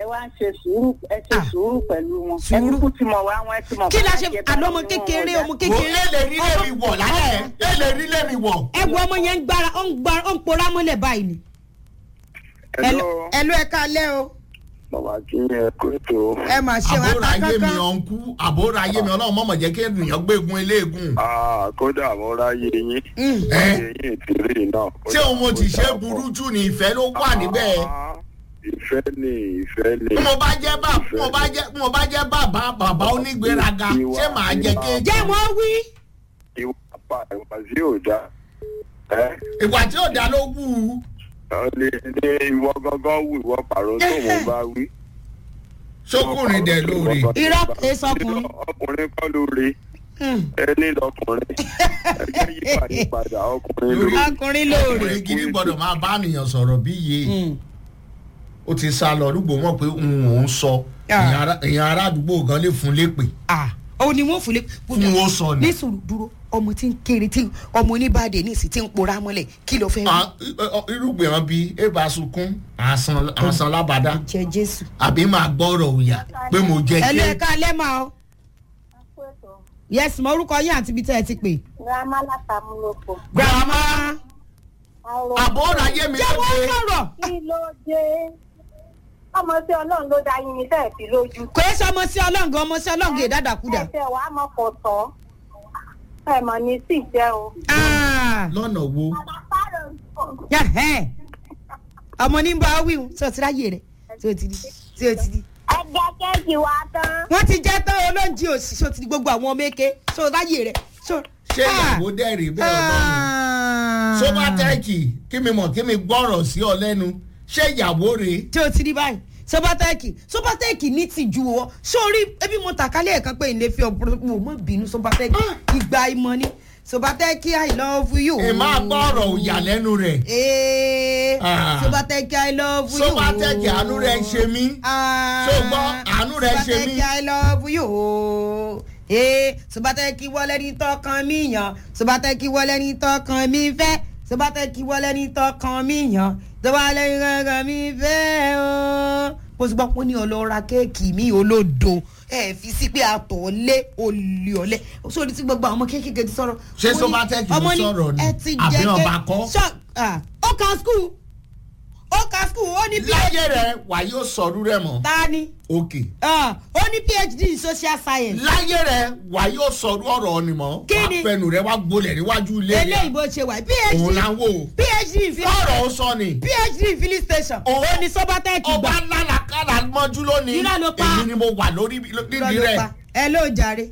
wá ń ṣe sùúrù ẹ ṣe Ah. sùúrù pẹ̀lú wọn Sùúrù. ẹni kú ti mọ̀ wá wọn ẹ ti mọ̀ kí la bá ṣe jẹ bá àlọ́ ọmọ wọn kékeré wọn ọmọ dá. wò kékeré. é lè rí lèmi wọ̀ lálẹ́ ẹ̀ lè rí lèmi wọ̀. ẹgbẹ́ ọmọ yẹn ń gbára ó ń gbára ó ń pora mọ́lẹ̀ báyìí ni. Hello, ẹlò ẹ kalẹ́ o bàbá kí ẹ kó ètò. ẹ mà ṣe wá àbúrò ta ayé mi kankan. ọ̀nkú àbúrò ayé mi ọlọ́run mọ̀mọ̀ jẹ́ kí ènìyàn gbégun eléegun. Ah, kódà mo ráyè yín. Mm. ẹ Eyín ìtìrí náà. ṣé òun mo ti ṣe burú jù ní ìfẹ́ ló wà níbẹ̀. Ah, Ìfẹ́ ni ìfẹ́ ni. bí mo bá jẹ́ bá bí mo bá jẹ́ bí mo bá jẹ́ bàbá bàbá onígbéraga ṣé màá jẹ kéèjì. jẹ́ wọ́n wí. Ìwà pa ìwà sí òjá. Ẹ ìwà tí ò dá ló wù ú. ọ lè ní ìwọ gángan wù ìwọ pàrọ̀ tó mo bá wí. sókùnrin dẹ̀ lóore. irọ́ kìí sọkùnrin. Ọkùnrin kọ́ lóore. Mm. Ẹni lọkùnrin. Ẹgbẹ́ yípadà padà ọkùnrin Lórí- lóore. ọkùnrin lóore. ọkùnrin gidi gbọ́dọ̀ máa bá ènìyàn sọ̀rọ̀ bí iye. Mm. ó ti sá lọ rúgbò mọ̀ pé òun ò ń sọ Ah. èèyàn ará- èèyàn ará àdúgbò gan lè fún lépè ah òun ni wọ́n fúnlé. fún ó sọ ni. ní sùúrù dúró ọmọ tí ń kéré tí ọmọ oníbàdàn ní ìsìn tí ń pora mọ́lẹ̀ kí ló fẹ́ wí. Ah, irúgbìn wọn bíi ébà sunkún àsan àsan lábàdá jẹ jésù. àbí máa gbọ́rọ̀ òyà pé mo jẹ ẹlò ẹ ké kalẹ́ máa o. yes mo orúkọ yín àti ibi tẹ́ ẹ ti pè. grandma látàmúlòpọ̀. grandma. àbúrò ayé mi jẹ́ ló wọ́n dé sọ̀rọ̀. kí ló dé ọmọ tí ọlọ́run ló dá yín ní sẹ́ẹ̀ fi lójú. kò é sọ ọmọ sí ọlọ́ngàn ọmọ sí ọlọ́ngàn ìdádàkúdà. ẹsẹ̀ wàá mọ̀ kò tọ́ ẹ mọ̀ ní sí jẹ́ o. Ah, lọ́nà wo yà, ẹ́. ọmọ ní bá wíwù tí o ti ráyè rẹ̀ tí o ti di tí o ti di. ẹgbẹ́ kéèkì wa tán. wọ́n ti jẹ́ tán olóúnjẹ òsì tí o ti di gbogbo àwọn ọmọ eke tí o ráyè rẹ̀. so- ṣé Ah. ìyàwó dẹ́rì bẹ́ẹ̀ ọlọ́run Ah. sóbátẹ́ẹ̀kì kí mi mọ̀ kí mi gbọ́rọ̀ sí ọ lẹ́nu ṣé ìyàwó rèé tí o ti rí báyìí sobatẹ́ẹ̀kì sobatẹ́ẹ̀kì ní tìjú ọ sórí ebi mo tàkálẹ̀ ẹ̀kan pé ilé fi ọ̀pọ̀ wò mọ́ bínú sobatẹ́ẹ̀kì ìgbà ìmọ̀ ni sobatẹ́ẹ̀kì i love you. ẹ máa gbọ́rọ̀ òyà lẹ́nu rẹ̀ Ee, Ah. sobatẹ́ẹ̀kì i love you. sóbátẹ́ẹ̀kì àánú rẹ̀ ń ṣe mí Ah. Ṣé o gbọ́? Àánú rẹ̀ ṣe mí. sobatẹ́ẹ̀kì i love you. Ee, sobatẹ́ẹ̀kì wọlé ní tọkàn mi yàn sobatẹ́ẹ̀kì wọlé ní tọkàn mi fẹ́ sobatẹ́ẹ̀kì wọlé ní tọkàn mi yàn sobatẹ́ẹ̀kì ní tọkàn mi fẹ́ o. mo sì gbọ́ pé ó ní ọlọ́ra kéèkì mi olódo ẹ fi sí pé àtọ̀ lé olè ọ̀lẹ́ sórí tí gbogbo àwọn ọmọ kéékèèké ti sọ̀rọ̀. Ṣé Mo ní, Sobatech ló ọmọ ní, sọ̀rọ̀ ni? ẹ ti Àbí jẹ́ ké- ọba kọ́? Ṣọ́- ah, ó ka skul ó ka skul ó ní láyé rẹ̀ wà yóò sọ̀rú rẹ̀ mọ́ ta ni òkè Ah, ó ní phd in social science láyé rẹ̀ wà yóò sọ̀rú ọ̀rọ̀ ni mọ́ Kí wà ni? fẹnu rẹ̀ wá gbolẹ̀ níwájú ilé eléyìí bó ṣe wà òun phd là ń wò phd in filling ọ̀rọ̀ ó sọ ni phd in filling station Òun- ó ní sobatech ọba gbà lálàkàlà mọ́jú lónìí Irọ́ ló pa. èyí ni mo wà lórí Irọ́ nídìí ló rẹ̀ pa. ẹ ló jàre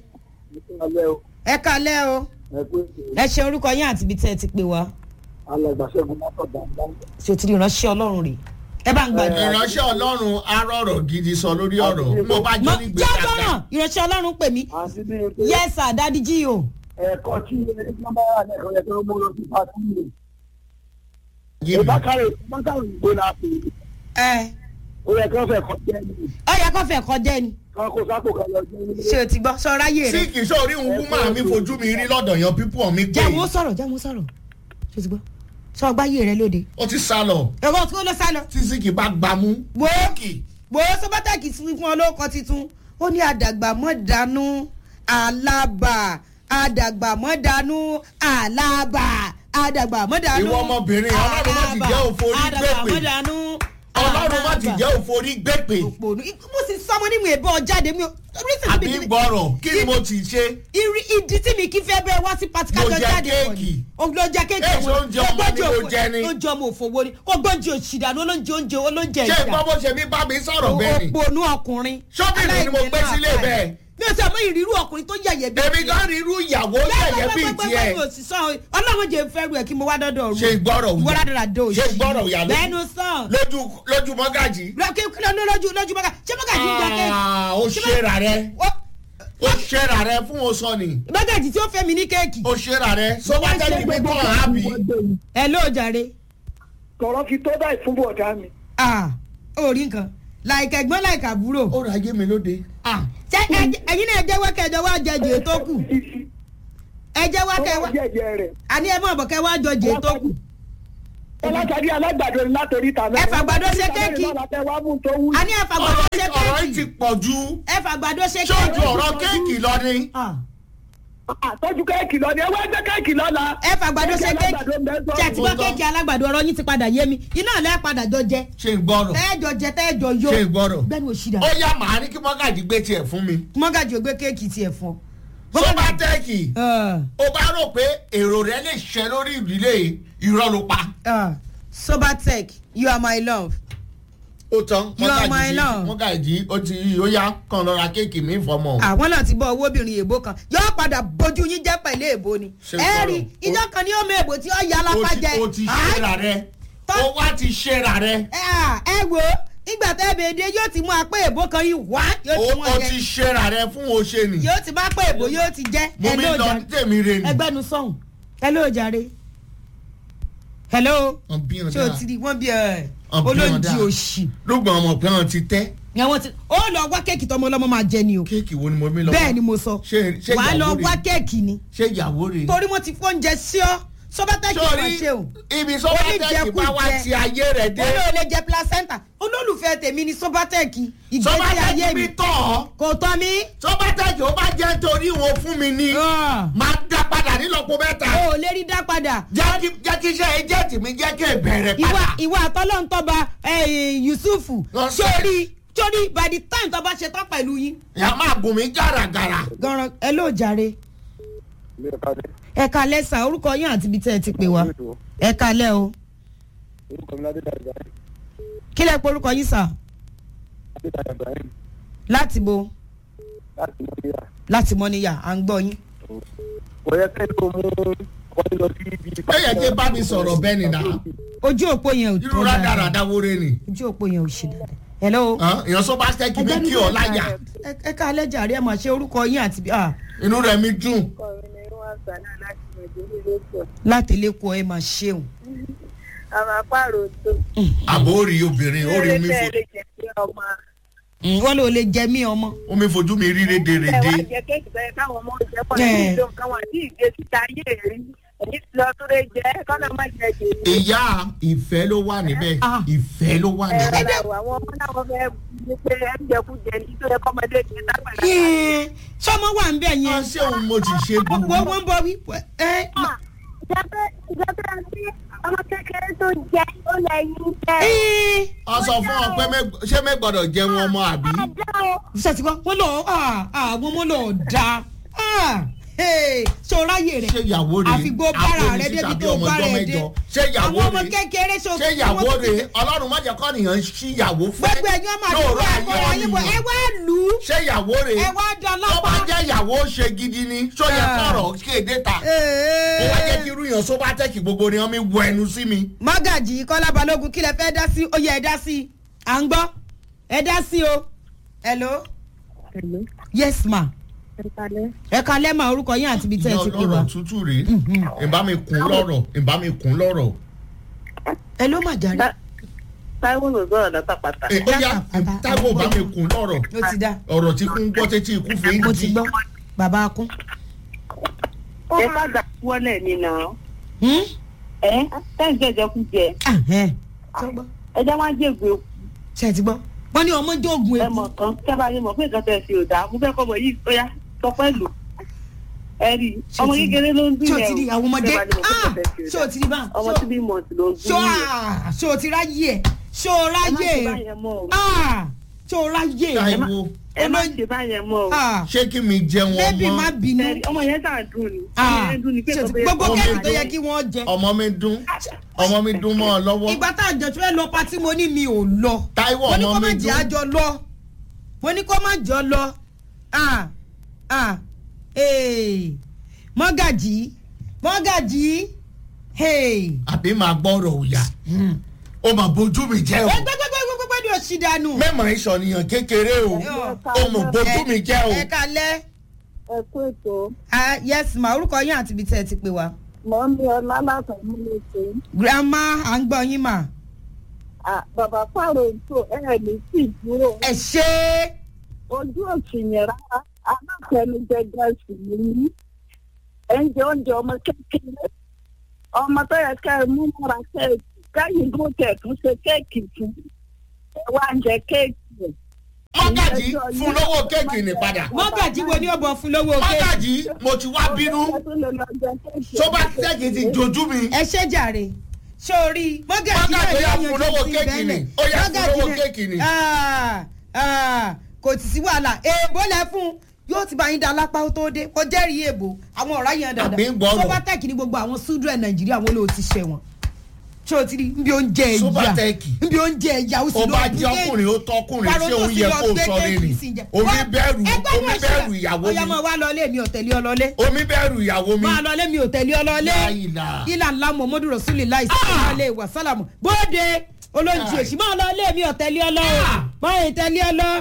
ẹ kalẹ́ o ẹ ṣe orúkọ yín àti ibi tẹ́ ẹ ti pè wá alàgbàṣẹ́gun látọ̀dá ṣe ti rí ìránṣẹ́ ọlọ́run rè é bá ń gbàdúrà. ìránṣẹ́ ọlọ́run arọ̀rọ̀ gidi sọ lórí ọ̀rọ̀ mo bá Mo- jọ ní jẹ́ gbèsàgà gbọ́ràn ìránṣẹ́ ọlọ́run pè mí àti bí o pé yes sir dadi jí o. ẹ̀kọ́ tí wọ́n bá wà lẹ́kọ̀ọ́ yẹ kí wọ́n mú lọ sí pàtó ìlú. yé mi ìbákàrè ìbákàrè ìgbó la pè é ẹ ó yẹ kí wọ́n fẹ́ kọ́ jẹ́ ní ọ yẹ kó fẹ́ kọjá ẹni kí kó sápò kan lọ jẹ́ nílé. ṣé o ti gbọ́ sọ ráyè sí rẹ. kì í sórí ń wú màá mi fojú mi rí lọ́dọ̀ yan pípọ̀ mi pé jẹ́ wọ́n sọ̀rọ̀ jẹ́ wọ́n sọ̀rọ̀ ṣé o ti gbọ́ sọ gbáyé rẹ lóde. ó ti sá lọ ẹ̀rọ tí ó lọ sá lọ. tí sí kì í bá gbámú wo kì wo sọ́bátàkì sí fún ọlọ́kọ titun ó ní àdàgbà mọ́ dànù àlàbà àdàgbà mọ́ dànù àlàbà àdàgbà mọ́ dànù. Ìwọ ọmọbìnrin, Ọlọ́run má ti jẹ́ òfò orí àdàgbà gbèpè. mọ́ dànù. ọlọ́run má ti àlàbà. jẹ́ òforí gbèpè òpònú mo sì sọmọ nímú ìbọn jáde mi ò reason àbí tí mi- gbọ́rọ̀ kí ni mo ti ṣe ìrì ìdí tí mi kí fẹ́ bẹ́ẹ̀ wá sí pati Mo kájọ jẹ jáde pọ̀ kéèkì. ni o lọ jẹ kéèkì Èso oúnjẹ ọmọ ni mo jẹ ni. oúnjẹ ọmọ òfowó ni kò gbọ́njẹ òṣìdánù olóúnjẹ oúnjẹ olóúnjẹ ṣé ìjà ìgbọ́ bó ṣe mi bá mi sọ̀rọ̀ bẹ́ẹ̀ ni òpònú ọkùnrin Ṣọ́bìnrin ni mo gbé aláìní sílé náà bẹ́ẹ̀. mi ò sọ àmọ́ ìrírú ọkùnrin tó yẹ̀yẹ̀ bí èmi gan rí irú ìyàwó yẹ̀yẹ́ bíi tiẹ̀ ọlọ́run jẹ́ fẹ́ ru ẹ̀ kí mo wá dọ́dọ̀ ru ṣe ìgbọ́rọ̀ ìwọ òyà ládàá dé òṣì ṣe ìgbọ́rọ̀ òyà lójú- lẹ́nu sàn lójú lójú mọ́gàjì lójú lójú mọ́gà ṣé mọ́gà jí ń jẹ kéèkì Ah, ó ṣera rẹ ó ṣera rẹ fún oṣọ ni mọ́gà jí tí ó fẹ́ mi ní kéèkì ó ṣera rẹ sọ́wọ́tẹ́lì pípọ̀ àbí ẹ ló jàre tọ̀rọ̀ fi tó báyìí fún bọ̀dá mi. ah ó rí nǹkan láìka ẹ̀gbọ́n láìka àbúrò ó ra ayé mi lóde ah ṣé ẹ- ẹ̀yin náà jẹ́wọ́ kẹjọ wá jẹ jẹ tó kù ẹ jẹ́wọ́ kẹwàá jẹ́jẹ́ rẹ̀. àní ẹ mọ̀ bọ̀ kẹwàá jọ jẹ tó kù ọlọ́sàdí alágbàdo ni látòrí ìta Ẹ fàgbàdo ṣe kéèkì. àní àní ẹ fàgbọ́dọ̀ ti pọ̀ ju ẹ fàgbàdo ṣe ṣojú ọ̀rọ̀ kéèkì lọ ni. Ah, àtọ́jú kéèkì lọ ni ẹ wá jẹ́ kéèkì lọ́la. ẹ fàgbàdo ṣe kéèkì alágbàdo ń bẹ sọ́ọ̀bù. ṣe ti gbọ́ Ó tán. kéèkì alágbàdo ọ̀rọ̀ yín ti padà yé mi iná lẹ́ padà jọ jẹ ṣe ń gbọ́rọ̀ tẹ́ẹ̀jọ jẹ tẹ́ẹ̀jọ yó ṣe ń gbọ́rọ̀. gbẹ́nu òṣìdá ó yá màá ní kí mọ́gàjì gbé tiẹ̀ fún mi. mọ́gàjì ò gbé kéèkì tiẹ̀ fún ọ. sọ́bátẹ́ẹ̀kì Ah, ó bá rò pé èrò rẹ lè ṣẹ lórí ìdílé irọ́ ló pa. ah, sobatech you are my love. ó tán You are my mọ́gàjì love. mọ́gàjì ó ti ó yá kàn lọ ra kéèkì mi fọmọ. àwọn náà ti bọ owó obìnrin èbó kan yóò padà bójú yín jẹ pẹ̀lú èbó ni Ṣé ẹ gbọ́rọ̀? rí ìjọ kan ní ọmọ èbó tí ó yà ó lápá ti jẹ ó ti ṣera rẹ Tọ́- ó wá ti ṣera rẹ ẹ à, ẹ wo ìgbà tẹ́ bèèdè yóò ti mú apá èbó kan yìí wá yóò ó ti mú ó ọjẹ ti ṣera rẹ fún oṣè nì. yóò ti má pé èbó yóò ti jẹ mo mi lọ ní tèmi re nì. ẹgbẹ́nu sọ̀hún hello jàre hello Wọ́n bí wọn ṣé o dáa. ti di wọ́n bí ẹ Wọ́n bí wọn olóńjì dáa. òṣì lóògùn ọmọ pé wọn ti tẹ́ ni àwọn ti ó lọ wá kéèkì tọmọ ọlọmọ máa jẹ ni o kéèkì wo ni mo mi lọ. bẹ́ẹ̀ ni mo sọ ṣé ṣé wàá lọ ìyàwó wá rẹ kéèkì ni ṣé ìyàwó rẹ. torí wọ́n ti fóúnjẹ sí ọ sọ́bátẹ́kì máa sórí ṣe o. ibi sọ́bátẹ́kì bá wá Oníjẹkújẹ. ti ayé rẹ̀ dé. wọ́n ló lè jẹ placenta olólùfẹ́ tèmi ni sọ́bátẹ́kì ìgbésí ayé sọ́bátẹ́kì mi mi tọ̀ ọ́ kò tọ́ mi. sọ́bátẹ́kì ó bá jẹ́ torí wọn fún mi ní máa dá padà nílọ́po mẹ́ta. o ò lè rí dá padà. jẹ́ kí jẹ́ kí iṣẹ́ ẹjẹ́ tì mí jẹ́ kí ẹ bẹ̀rẹ̀ ìwà padà. ìwà àtọ́lọ́ntọ́ba yusufu Lọ sí- sórí sórí by the time tó bá ṣe tán pẹ̀lú yín. ìyá máa gùn mí gàràgàrà. gan ẹ ló jàre ilé ẹ̀ka ní ẹ kalẹ́ sà orúkọ yín àti ibi tẹ́ ẹ ti pè wá ètò ẹ kalẹ́ o orúkọ mi ládé dàgbà kí lẹ pé orúkọ yín sà ládé dàgbà ibrahim láti bo láti mọ́níyà. láti mọ́níyà à ń gbọ́ yín. kò yẹ kẹ́ ló mú wọ́n lọ sí ibi. ó yẹ kí bá mi sọ̀rọ̀ bẹ́ẹ̀ ni náà. ojú òpó yẹn ò irú tó dáadáa rádaràda wóore ni. ojú òpó yẹn ò ṣe dáadáa. hello. Hàn, èèyàn sọ́bátẹ́kì mi kí ọ láyà. ẹ- ẹ kalẹ́ jàre ẹ mà ṣe orúkọ yín àti bí. ah, inú rẹ̀ mi dùn. Ọkùnrin ni wọ́n sọ náà láti Nàìjíríà lóṣù. láti lẹ́kọ̀ọ́ ẹ mà ṣeun. Àwọn apárò tó. àbò ó rí obìnrin ó rí omi fo Ṣé lè jẹ́ pé ọmọ wọ́n ló lè jẹ mí ọmọ. omi fojú mi rí ẹ rédèrèdè. wá jẹ kéèkì bẹ́ẹ̀ káwọn ọmọ jẹ pọ̀ Ẹ̀. ní ìlú nǹkan wọn àti ìgbé síta ayé rí. Èyí ti lọ sórí jẹ́ kọ́nà má jẹ jèrè. ìyá ìfẹ́ ló wà níbẹ̀ Ah. ìfẹ́ ló wà Ẹ níbẹ̀. rárá o, àwọn ọmọ náà wọ́n fẹ́ ní pé ẹ ń jẹkújẹ ní tó yẹ kọ́mọdé ní lágbàdá. Yẹ́n, sọmọ wà ń bẹ̀ wọ́n yẹn. ṣé òun mo ti ṣe gbogbo gbogbo. wọn bọ wí. ẹ Ìjọba ìjọba àti ọmọ kékeré tó jẹ ó lẹ́yìn jẹ́. ẹ ọ sọ fún ọ pé mẹ- ṣé mẹ gbọ́dọ̀ jẹun ọmọ àbí. Àjọ o. ṣètìgbọ́ wọn lọ àwọn ọmọ lọ da sọráyè rẹ ṣé ìyàwó rẹ̀ àfigbó bára rẹ àpòlùsí débi tàbí tó ọmọ bára ọjọ́ ẹ dé mẹ́jọ ṣé ìyàwó àwọn ọmọ rẹ̀ kékeré ṣo ṣé ìyàwó rẹ̀ ọlọ́run má jẹ́ kọ́ nìyẹn sí ìyàwó fẹ́ gbogbo ẹ̀yin ọmọ àdúgbò ẹ̀kọ́ ayé bọ̀ ẹ wá lù ú ṣé ìyàwó rẹ̀ ẹ wá dán tó bá lọ́pàá. jẹ́ ìyàwó ṣe gidi ni ṣó yẹ Ah. kọ̀rọ̀ kéde ta ó wá jẹ́ kí irú yàn só bá tẹ̀kì gbogbo ni wọ́n mi wọ ẹnu sí mi. mọ́gàjì kọ́lá balógun kí lẹ fẹ́ dá sí ó yẹ ẹ dá sí à ń gbọ́ ẹ dá sí o hello Hello, yes ma ẹ kalẹ́. ẹ kalẹ́ mà orúkọ yín àti ibi tẹ́ ẹ ti pè wá lọ́rọ̀ tútù rèé ìbá mi kún lọ́rọ̀ ìbá mi kún lọ́rọ̀. ẹ ló mà jáde Táíwò ló sọ̀rọ̀ látàpàtà. Ẹ, ó yá Bàbá- táwọn bá mi kún lọ́rọ̀ ó ti dá ọ̀rọ̀ tí kún gbọ́ tẹ́tí ikú fi ń mo ti di. gbọ́ bàbá akún. Ẹ má gbà wọlé mi náà. Hmm? Ẹ tẹ́ jẹ́jẹ́ kú jẹ. Ah, ẹ. Sọ́gbọ́. Ẹ jẹ́ wá jègbè ṣe ti gbọ́ wọ́n ní ọmọ jẹ́ oògùn ẹ eku mọ̀ kan kẹ́ bá yẹ mọ̀ pé nǹkan tẹ̀ sí ò dáa. Mo fẹ́ kọ́ mọ̀ yìí ó yá sọ pẹ́lú. Ẹ rí i, Ṣé ọmọ ti- kékeré ló ń dùn ṣé o yẹn ti rí àwọn ọmọdé Kẹ́ bá ní mọ̀ pé Ah, nǹkan tẹ̀ sí ò ṣé o dáa. ti rí bá Ọmọ tí bí mọ̀ọ́sì ló ń ṣé dùn yẹn. o ṣé o ti ráyè ẹ̀ ṣé o Ẹ má ráyè ṣe ẹ̀ báyẹn mọ́ o. Ah, ṣé o ráyè ẹ̀ táìwo Ẹ má ṣe báyẹn mọ́ o. Ah, ṣé kí mi jẹun bébì má ọmọ bínú Ẹ rí, Ọmọ yẹn sàn dùn ni. Ọmọ Ah, yẹn dùn ni pé ṣé o ti- kò gbogbo bẹ́ẹ̀ ọmọ kẹ́kì tó mi yẹ dún. kí wọ́n jẹ ọmọ mi dún ọmọ mi dún mọ́ ọ lọ́wọ́ ìgbà tá a jọ tí wọ́n lọ patí mo ní mi ò lọ táìwò mo ní ọmọ kó mi má jẹ́ dún àjọ lọ mo ní kó má jọ lọ Ah, ah, eh, mọ́gàjì mọ́gàjì hey. àbí máa gbọ́rọ̀ òyà ó mà bójú mi jẹ́ o gbẹgbẹgbẹgbẹgbẹ ni o ṣì dànù. mẹ́mọ̀ ìṣọ̀nìyàn kékeré o ó mọ̀ bójú mi jẹ́ o ẹ kalẹ ẹ kú ètò yes ma orúkọ yín àti ibi tẹ ẹ ti pè wá. mọ̀ ń bí ọlá látọ̀ mú mi ṣe. grandma à ń gbọ́ yín mà. bàbá pààrọ̀ ètò ẹ̀ ní sí ìdúró ẹ ṣe é. ojú òsì yẹn rárá aláfẹnujẹ gẹ̀ẹ́sì nìyí ẹ̀ ń jẹ oúnjẹ ọmọ kékeré ọmọ tó yẹ ká ẹ mú mọ́ra kéèkì káyìn bó tẹ̀ tún ṣe kéèkì fún ẹ wá ń jẹ kéèkì rẹ̀ mọ́gàjì fún lówó kéèkì ní padà mọ́gàjì wo ni ó bọ̀ fún lówó kéèkì. mọ́gàjì mo ti wá bínú sọba tẹ́kì ti jojú mi ẹ ṣe jàre sórí mọ́gàjì náà Mọ́gàjí ó yá yóò fún lówó yanjú sí kéèkì ni. bẹ́ẹ̀ Ó yá fún Mọ́gàjí lówó náà- kéèkì ni. Ah, ah, kò tí sí wàhálà èèbó lẹ fún yóò ti bá yín da lápá ó tó dé kó jẹ́rìí èèbó àwọn ọ̀rá yẹn Àbí ń dandan gbọ́rọ̀. sobatec ní gbogbo àwọn súdúrẹ̀ nàìjíríà wọn ló ti ṣẹ̀ wọ̀n ṣé o ti rí nbí oúnjẹ ẹ̀yà Sobatech. nbí oúnjẹ ẹ̀yà ó sì ó lọ bá bú jẹ́ kéèkì. ọkùnrin ó tọkùnrin Pàrọ̀ ṣé tó òun sì yẹ lọ kó gbé sọ kéèkì rere sí jẹ. omi Wá- bẹ̀rù ẹgbẹ́ omi náà ṣe- bẹ̀rù ìyàwó ó yá mi máa wá lọ lé mi ọ̀tẹ̀lé ọlọ́lé omi bẹ̀rù ìyàwó mi máa lọ lé mi ọ̀tẹ̀lé ọlọ́lé La ilaha. ilà ńlá muhammadu rasulillah sallallahu wa sallam bóde olóńjì òsì máa lọ lé mi ọ̀tẹ̀lé ọlọ́wọ́ Ah. máa ń tẹ̀lé ọlọ́.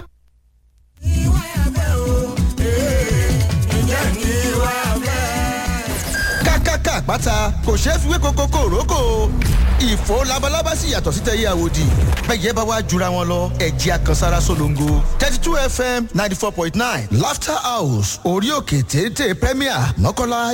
kákáká àpáta kò ṣeé fi wé koko kòrókò ìfò labalábá sì yàtọ̀ sí tẹ̀yẹ àwòdì bẹ́ẹ̀ bá wá jura wọn lọ ẹ̀jẹ̀ àkànsára solongo thirty two fm ninety four point nine laughter house orí òkè téńté premier mọ́kànlá